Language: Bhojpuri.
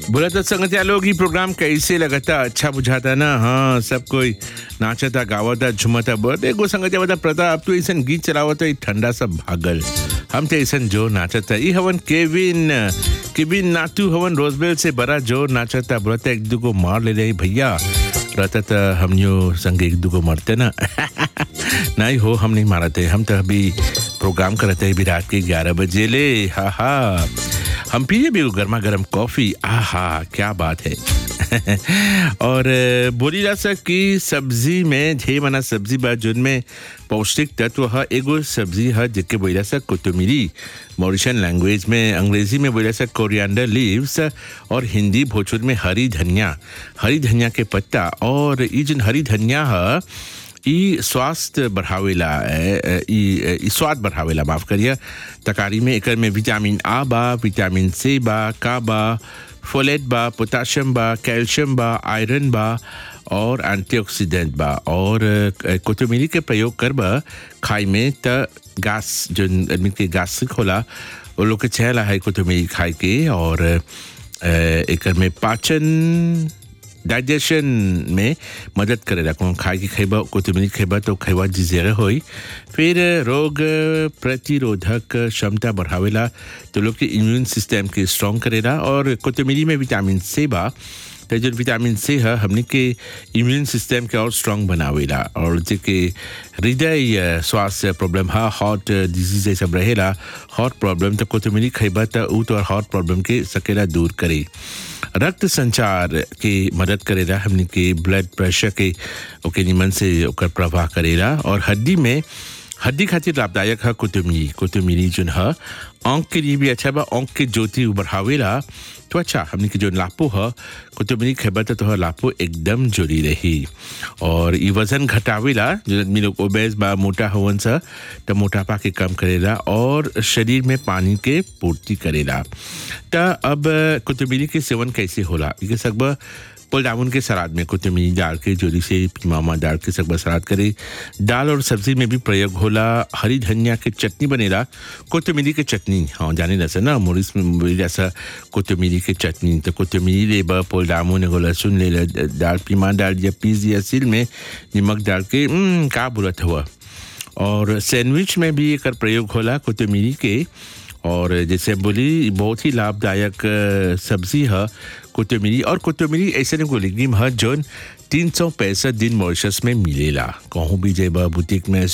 बोला तो संगतिया लोग ही प्रोग्राम कैसे लगता अच्छा बुझाता ना हाँ सब कोई नाचता गावता झुमता बहुत एगो संगतिया बता प्रताप तू ऐसा गीत चलावता ठंडा सब भागल हम तो ऐसा जो नाचता ई हवन केविन केविन नातू हवन रोजबेल से बड़ा जोर नाचता बोलता एक दू को मार ले रही भैया रहता तो हम यो संग एक दू को मरते ना नहीं हो हम नहीं मारते हम तो अभी प्रोग्राम करते हैं भी रात के ग्यारह बजे ले हा हा हम पिए भी गर्मा गर्म कॉफी आहा क्या बात है और अ, बोली जा सक कि सब्जी में ढेर मना सब्जी बा जिनमें पौष्टिक तत्व है एगो सब्जी है जिसके बोला सक कोतमीरी मॉरिशन लैंग्वेज में अंग्रेजी में बोला सक कोरिएंडर लीव्स और हिंदी भोजपुर में हरी धनिया हरी धनिया के पत्ता और ये जिन हरी धनिया है ई स्वास्थ्य बढ़ावेला ए, ए, ई ई स्वाद बढ़ावेला माफ करिए तकारी में एकर में विटामिन आ बा विटामिन सी बा का बा फोलेट बा पोटाशियम बा कैल्शियम बा आयरन बा और एंटीऑक्सीडेंट बा और अ, कोतमीरी के प्रयोग करबा खाई में त गैस जो आदमी के गैस्ट्रिक होला वो लोग के चहला है कोतमीरी खाए के और अ, एकर में पाचन डाइजेशन में मदद करेला कौन खाए की खैबा कोतमीरी खैबा तो खैबा जिजेरा होई फिर रोग प्रतिरोधक क्षमता बढ़ावेला तो लोग के इम्यून सिस्टम के स्ट्रॉन्ग करेला और कोतमीरी में विटामिन सी बा तो जो विटामिन सी है हमने के इम्यून सिस्टम के और स्ट्रॉन्ग बनावेला और जेके हृदय अ, स्वास्थ्य प्रॉब्लम है हार्ट डिजीज ये सब रहेला हार्ट प्रॉब्लम तो कोतमीरी खैबा तो ऊ तो हार्ट प्रॉब्लम के सकेला दूर करे रक्त संचार के मदद करेला हमने के ब्लड प्रेशर के ओके निमन से ओकर प्रवाह करेला और हड्डी में हड्डी खातिर लाभदायक है कुतुमिरी कुतुमिरी जोन है आँख के लिए भी अच्छा बा आँख के ज्योति बढ़ावेला तो अच्छा हमने के जो लापो है कुतुमिरी खेबा तो तोहर लापो एकदम जुड़ी रही और ये वजन घटावेला जो आदमी लोग ओबेस बा मोटा होवन सा तो मोटापा के कम करेला और शरीर में पानी के पूर्ति करेला त अब कुतुमिरी के सेवन कैसे होला ये सब पुलडाउन के सलाद में कुतमीरी डाल के जोरी से मामा डाल के सब सलाद करे दाल और सब्जी में भी प्रयोग होला हरी धनिया के चटनी बनेला कोतमीरी के चटनी हाँ जाने जैसा ना मोरिस में बोली जैसा कोतमीरी के चटनी तो कोतमीरी ले बा पुलडाउन एगो लहसुन ले ला, दाल पीमा डाल दिया पीस दिया सिल में नमक डाल के "हम्म, का बोलत हुआ और सैंडविच में भी एकर प्रयोग होला कोतमीरी के और जैसे बोली बहुत ही लाभदायक अ, सब्जी है कोतमीरी और कोतमीरी ऐसे एगो लिग्निम है जोन तीन सौ पैंसठ दिन मॉरिशस में मिलेला कहूँ भी जेबा बुटीक में